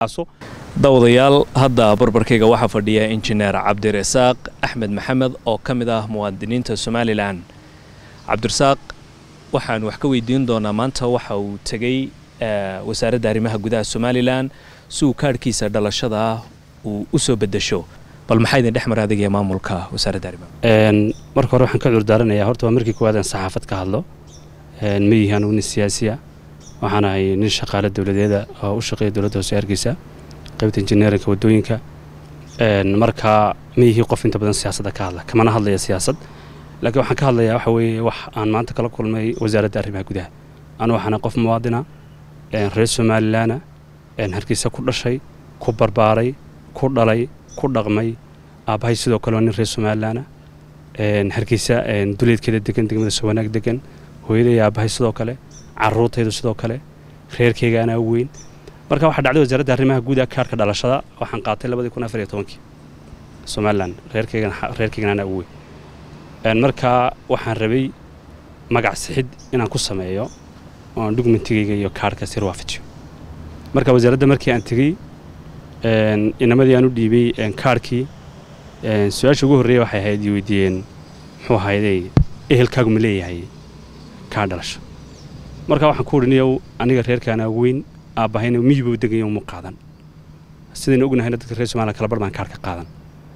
dawadayaal hadda barbarkayga waxaa fadhiya injineer cabdirasaaq axmed maxamed oo ka mid ah muwaadiniinta somalilan cabdirasaaq waxaan wax ka weydiin doonaa maanta waxa uu tegey wasaaradda arrimaha gudaha somalilan si uu kaadhkiisa dhalashada uu u soo bedesho bal maxaa idin dhex mara adigaya maamulka wasaaradda arrimaha marka hore waxaan ka cudurdaaranayaa horta waa markii koowaad aan saxaafad ka hadlo ma yihi anugu nin siyaasiya waxaan ahay nin shaqaale dowladeeda oo u shaqeeya dowladda hoose hargeysa qaybta injineerinka waddooyinka marka ma yihi qof inta badan siyaasadda ka hadla kamana hadlaya siyaasad laakiin waxaan ka hadlayaa waxa weeye wax aan maanta kala kulmay wasaaradda arrimaha gudaha anu waxaana qof muwaadina reer somalilaana hargeysa ku dhashay ku barbaaray ku dhalay ku dhaqmay aabbahay sidoo kale waa nin reer somalilaana hargeysa duleedkeeda degan degmada sawanaag degan hooyaday aabbahay sidoo kale caruurtaydu sidoo kale reerkeyga anaa u weyn marka waxaa dhacday wasaaradda arrimaha guuda kaarhka dhalashada waxaan qaatay labadii kun afar iyo tobankii somalilan reerkeygan anaa u weyn marka waxaan rabay magac sixid inaan ku sameeyo oan dhugmentigayga iyo kaarhka sir waafajiyo marka wasaaradda markii aan tegey inamadii aan u dhiibay kaarhkii su-aasha ugu horreeya waxay ahayd i weydiiyeen muxuu ahayday ehelkaagu ma leeyahay kaar dhalasho marka waxaan ku udhiniyow aniga reerkaanaa weyn aabbahayna miyibuu degayo mu qaadan sidaynu ognahayna dadka reer somaliya kala bar baan kaarka qaadan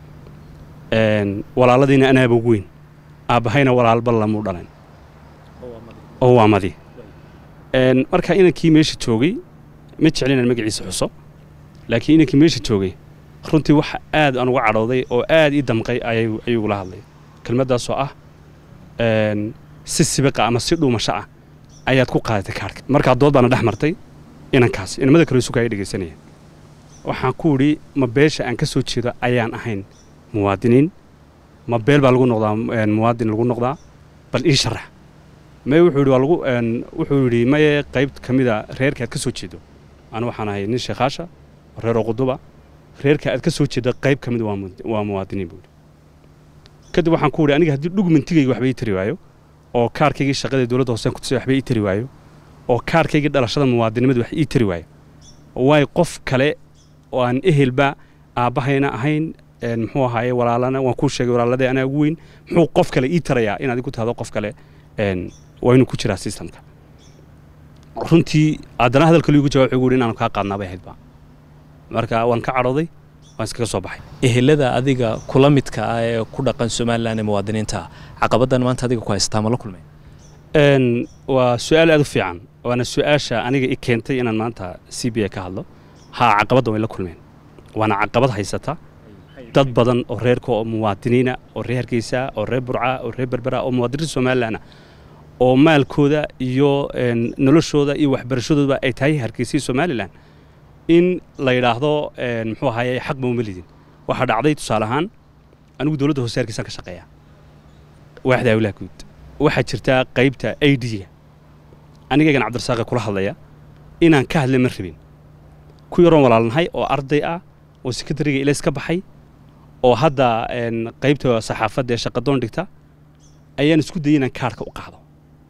walaaladiina anaaba weyn aabbahayna walaalba lamuu dhalan oo waa madi marka inankii meesha joogay ma jeclin inaan magaciisa xuso laakiin inankii meesha joogay runtii waxa aad aan uga cadhooday oo aad ii damqay ayuugula hadlay kelmaddaasoo ah si sibiqa ama si dhuumasho ah ayaad ku qaadatay kaarhka markaa dood baana dhex martay inankaas inamada kale suka ay dhegaysanaya waxaan ku idhi ma beesha aan ka soo jeedo ayaan ahayn muwaadiniin ma beel baa lagu noqdaa muwaadin lagu noqdaa bal ii sharax may wuxuu yidhi waa lagu wuxuu yidhi maye qayb ka mida reerka aad ka soo jeedo anu waxaan ahay nin sheekhaasha reeroo quduba reerka aad ka soo jeedo qayb ka mid waa muwaadiniin buu yidhi kadib waxaan ku idhi aniga haddii dhugmentigayga waxba ii tari waayo oo kaarkaygii shaqada dowladda hooseen ku tusay waxba ii tari waayo oo kaarkaygii dhalashada muwaadinimada wax ii tari waayo waayo qof kale oo aan ehelba aabbahayna ahayn muxuu ahaaye walaalana waan kuu sheegay walaaladee anaa ugu weyn muxuu qof kale ii tarayaa inaad igu tahdo qof kale waa inuu ku jiraa sistamka runtii haddana hadalka liigu jawab wuxuu gu inaanu kaa qaadnaa bay ahaydba marka waan ka cadhooday waan iskaga soo baxay ehelada adiga kula midka ah ee ku dhaqan somalilan ee muwaadiniinta caqabaddan maanta adiga ku haystaa ma la kulmay waa su-aal aad u fiican waana su-aasha aniga i keentay inaan maanta c b a ka hadlo haa caqabadda way la kulmeen waana caqabad haysata dad badan oo reerka oo muwaadiniina oo reer hargeysa oo reer burca oo reer berbera oo muwaadiniinta somalilanah oo maalkooda iyo noloshooda iyo waxbarashadoodaba ay tahay hargeysai somalilan in la yidhaahdo muxuu ahaye xaqba uma lidin waxaa dhacday tusaale ahaan anigu dowladda hoose hargeysaan ka shaqeeya waaxda awlaha guud waxaa jirtaa qaybta a d-ga anigaygan cabdirasaaqe kula hadlaya inaan ka hadla ma rabin ku yaroon walaalnahay oo arday ah oo sekretariga ilays ka baxay oo hadda qaybta saxaafadda ee shaqadoon dhigta ayaan isku dayay inaan kaarhka u qaado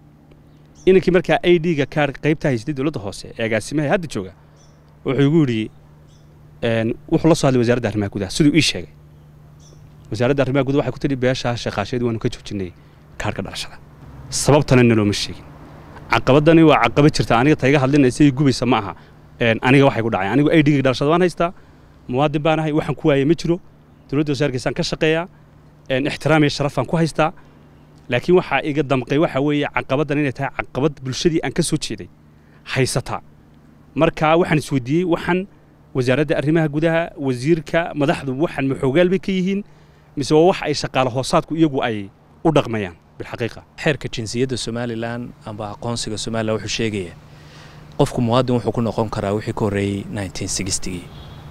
inankii markaa a d-ga kaar qaybtaa haystay dowladda hoose ee agaasimaha hadda jooga wuxuu igu yidhi wuxuu la soo hadlay wasaaradda arrimaha gudaha siduu ii sheegay wasaaradda arrimaha gudaha waxay ku tidhi beeshaa shaqaasheed waanu ka joojinay kaarhka dhalashada sababtana nalooma sheegin caqabaddani waa caqabad jirta aniga tayga hadlinaysa ii gubaysa ma aha aniga waxay ku dhacay anigu a d-ga dhalashada waan haystaa muwaadin baan ahay waxaan ku waayay ma jiro dowladda wasaar hargeysaan ka shaqeeyaa ixtiraam iyo sharafaan ku haystaa laakiin waxaa iga damqay waxa weeye caqabaddan inay tahay caqabad bulshadii aan ka soo jeeday haysataa marka waxaan isweydiiyey waxaan wasaaradda arrimaha gudaha wasiirka madaxdu waxaan maxoogaal bay ka yihiin mise waa wax ay shaqaale hoosaadku iyagu ay u dhaqmayaan bilxaqiiqa xeerka jinsiyadda somalilan amba aqoonsiga somalilan wuxuu sheegaya qofku muwaadin wuxuu ku noqon karaa wixii ka horreeyey gii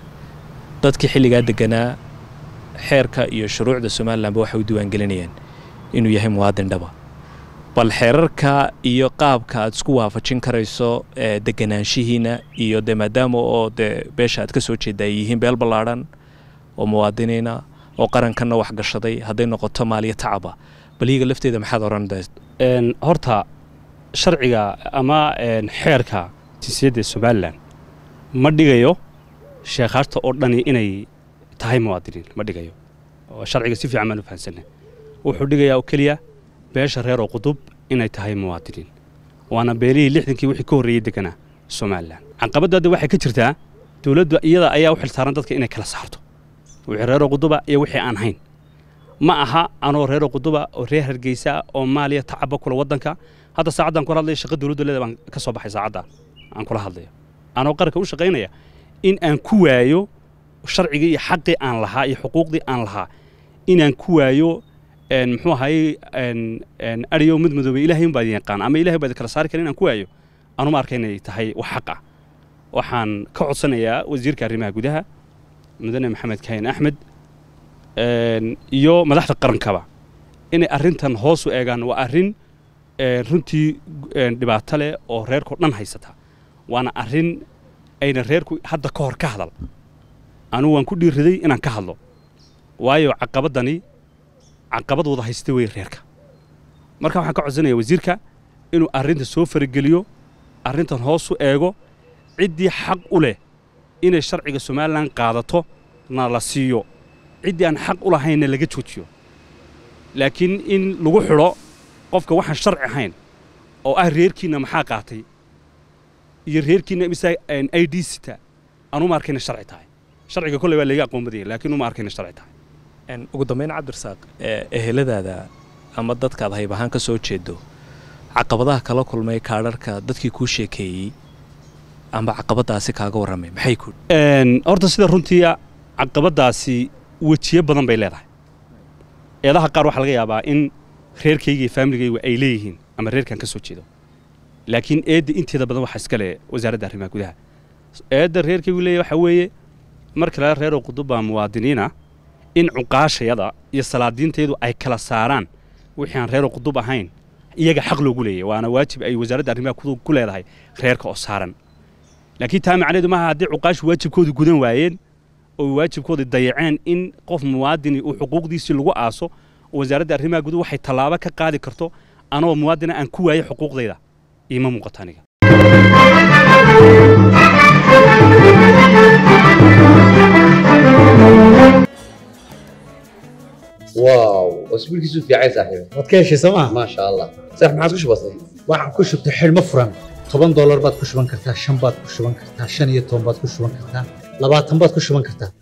dadkii xilligaa deganaa xeerka iyo shuruucda somalilanba waxay u diiwaangelinayaan inuu yahay muwaadin dhaba bal xeerarka iyo qaabka aad isku waafajin karayso deganaanshihiina iyo de maadaama oo dee beesha aad ka soo jeedda ay yihiin beel ballaadhan oo muwaadiniina oo qarankanna wax gashaday hadday noqoto maaliyo tacaba bal iyaga lafteeda maxaad oran horta sharciga ama xeerka jinsiyadda somalilan ma dhigayo sheekhaashta oo dhani inay tahay muwaadiniin ma dhigayo oo sharciga si fiican baan u fahansanay wuxuu dhigayaa oo keliya beesha reer oo qudub inay tahay muwaadiniin waana beelihii lixdankii wixii ka horreeyey deganaa somalilan caqabadda hadda waxay ka jirtaa dowladdu iyada ayaa u xilsaaran dadka inay kala saarto wixii reeroo quduba iyo wixii aan hayn ma aha anoo reeroo quduba oo reer hargeysa oo maaliya tacaba kula waddanka hadda saacaddan kula hadlaya shaqa dowladdu leeda baan ka soo baxay saacaddan aan kula hadlayo anoo qaranka u shaqaynaya in aan ku waayo sharcigii iyo xaqii aan lahaa iyo xuquuqdii aan lahaa inaan ku waayo muxuu ahaye ariyo mid madoobay ilaahay unbaa idin yaqaan ama ilahay baa idin kala saari kara inaan ku waayo anuma arka inay tahay wax xaq ah waxaan ka codsanayaa wasiirka arrimaha gudaha mudane maxamed kahin axmed iyo madaxda qarankaba inay arrintan hoos u eegaan waa arrin runtii dhibaato leh oo reerkao dhan haysata waana arrin ayna reerku hadda ka hor ka hadal anugu waan ku dhiiriday inaan ka hadlo waayo caqabaddani caqabadooda haysta wey reerka marka waxaan ka codsanaya wasiirka inuu arrinta soo farageliyo arrintan hoos u eego ciddii xaq u leh inay sharciga somalilan qaadato na la siiyo ciddii aan xaq u lahaynna laga joojiyo laakiin in lagu xidho qofka waxaan sharci ahayn oo ah reerkiinna maxaa qaatay iyo reerkiinna mise i d sita anuma arkayna sharci tahay sharciga kolley waa layga aqoon badaya laakiin uma arkayna sharci tahay ugu dambayn cabdirasaaq eheladaada ama dadkaad hayb ahaan ka soo jeedo caqabadaha kala kulmay kaadharhka dadkii kuu sheekeeyey amba caqabadaasi kaaga warramay maxay ku horta sida runtii caqabadaasi wejiyo badan bay leedahay eedaha qaar waxaa laga yaabaa in reerkayga iyo faamiligaygu ay leeyihiin ama reerkan ka soo jeedo laakiin eedda inteeda badan waxaa iska leh wasaaradda arrimaha gudaha eedda reerkaygu leeyahy waxaa weeye marka laga reeroo qudubba muwaadiniina in cuqaashayada iyo salaadiintayadu ay kala saaraan wixii aan reeroo qudub ahayn iyaga xaq loogu leeyahy waana waajib ay wasaaradda arrimaha ku leedahay reerka oo saaran laakiin taa macnaheedu maaha haddii cuqaashu waajibkoodu gudan waayeen oo waajibkooda dayaceen in qof muwaadini uu xuquuqdiisii lagu aaso oo wasaaradda arrimaha guduhu waxay tallaabo ka qaadi karto anoo muwaadina aan ku waayay xuquuqdayda iima muuqato aniga واو اسبوع كيسو في عايز صاحبي waad ka heshay sooma ما شاء الله صح ما عادش بسيط waxaan ku shubtay xidhmo furan toban doolar baad ku shuban kartaa shan baad ku shuban kartaa shan iyo toban baad ku shuban kartaa labaatan baad ku shuban kartaa